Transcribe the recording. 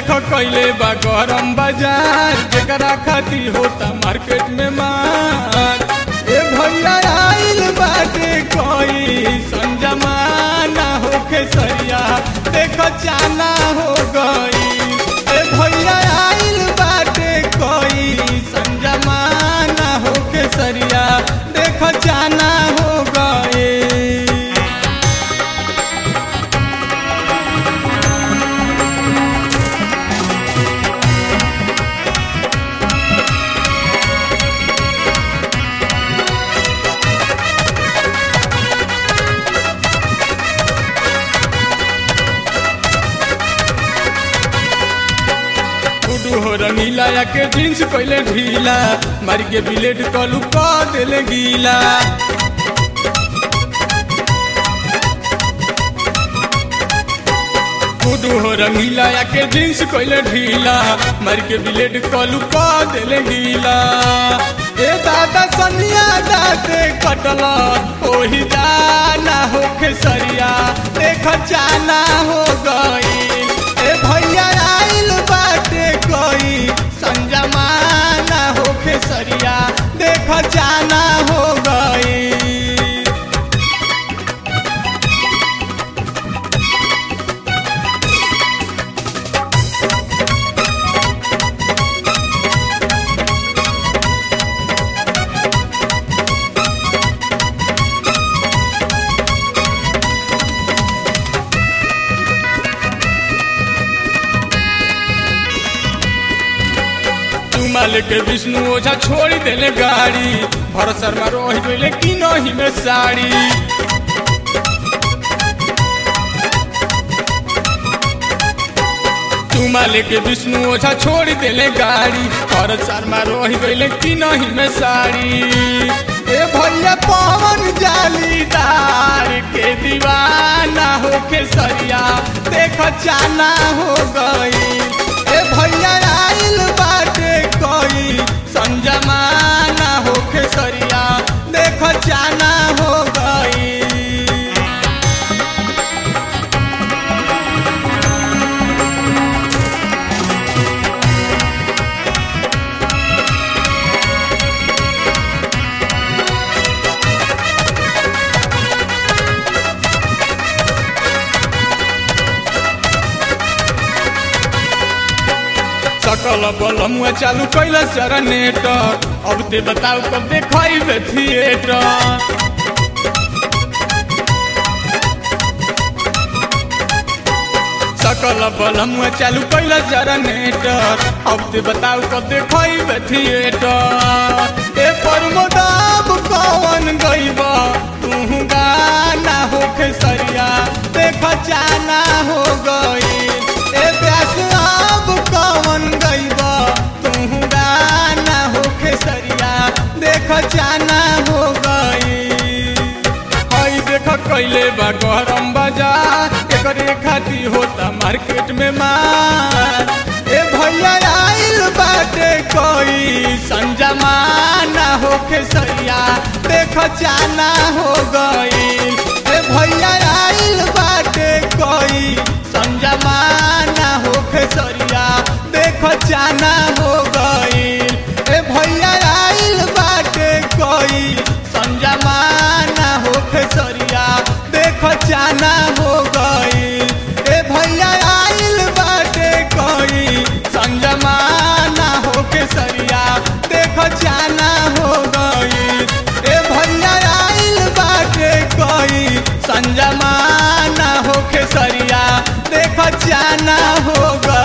देखो कैले बा गरम बाजार जेकरा खातिर होता मार्केट में मार ए भैया आइल बाटे कोई संजमाना होके सरिया देखो चाना हो गई ए भैया आइल बाटे कोई संजमाना होके सरिया देखो चाना हो गई गुडू हो रंगीला या के जींस कैले ढीला मार के बिलेट कलू क देले गीला गुडू हो रंगीला या के जींस कैले ढीला मार के बिलेट कलू क देले गीला ए दादा सनिया दाते कटला ओही जाना होके सरिया देख जाना हो गई ए भैया आइल बाटे कोई संजमाना होके सरिया देख जाना हो गई चुमाल के विष्णु ओझा छोड़ देले गाड़ी भरत शर्मा रोहि गइले कि नही में साड़ी चुमाल के विष्णु ओझा छोड़ देले गाड़ी भरत शर्मा रोहि गइले कि नही में साड़ी ए भैया पवन जालीदार के दीवाना होके सरिया देख जाना हो गई ए भैया आइल बाटे कोई संजमाना होके सरिया देख जाना हो गई सकल बलमुआ चालू कैला जनरेटर अब ते बताओ कब देखाइबे थिएटर सकल बलमुआ चालू कैला जनरेटर अब ते बताओ कब देखाइबे थिएटर ए परमोदाब कौन गइबा तू गाना होके सरिया देख जाना हो गई ए प्यास अब कौन गइबा तू गाना होके सरिया देख जाना हो गई हई देख कैले बा गरम बाजार एकरे खातिर होता मार्केट में मार ए भैया आइल बाटे कोई संजमाना होके सरिया देख जाना हो गई ए भैया आइल बाटे कोई संजमाना होके सरिया देख जाना हो गई ए भैया आइल बाटे कोई संजमाना होके सरिया देख जाना हो गई ए भैया आइल बाटे कोई संजमाना होके सरिया देख जाना हो गई ए भैया आइल बाटे कोई संजमाना होके सरिया देख जाना हो गई